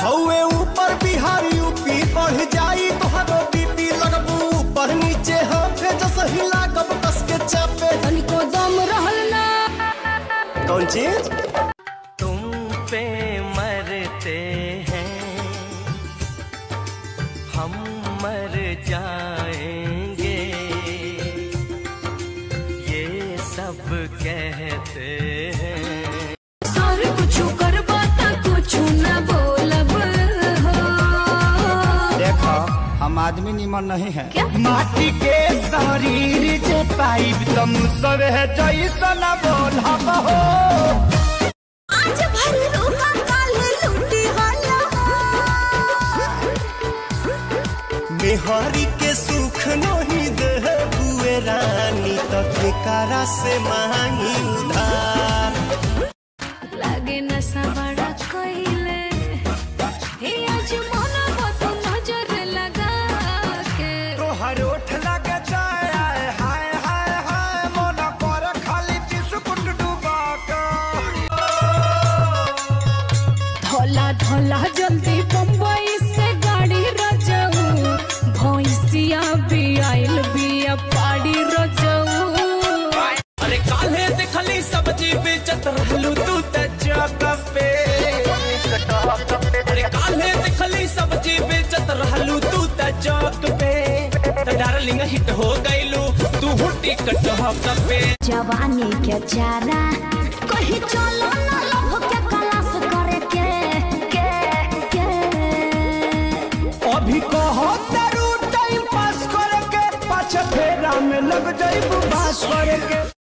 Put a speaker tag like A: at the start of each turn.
A: हौवे ऊपर बिहार यूपी बढ़ जाई तोहरो बीपी लगबू ऊपर नीचे हाथे जस हिला कब कस के चापे
B: तनिको दम रहल ना
A: कौन चीज
C: तुम पे मरते हैं हम मर जाएंगे ये सब कहते हैं
B: सर कुछ कर बाता कुछ ना बोलब हो
A: देखो हम आदमी निमन नहीं है
B: क्या?
A: माटी के शरीर जे पाइब तुम सब है जैसन बोलब हो
B: आज भर रोका काल लूटी होला
A: मेहरी के सुख नहीं दे बुए रानी तो ठेकारा से मांगी उधार
B: लागे नशा बड़ा कोइले हे आज मन बतो नजर लगा के
A: तोहर ओठ लगे जाए आए हाय हाय हाय मोना पर खाली बिस्कुट डुबा के
B: धोला धोला जल्दी बम्बई से गाड़ी रजऊ भैंसिया भी आइल बिया पाड़ी रजऊ
C: अरे काले दिखली सब्जी बेचत रहलू तू त चौक पे अरे काले दिखली सब्जी बेचत रहलू तू त चौक पे त डार्लिंग हिट हो गइलू तू हुटी कटहक पे
D: जवानी के चारा कहीं चलो ना लोभ के कलास करे के के के
A: अभी कहो तेरू टाइम पास करके पाछे फेरा में लग जाइब बास करके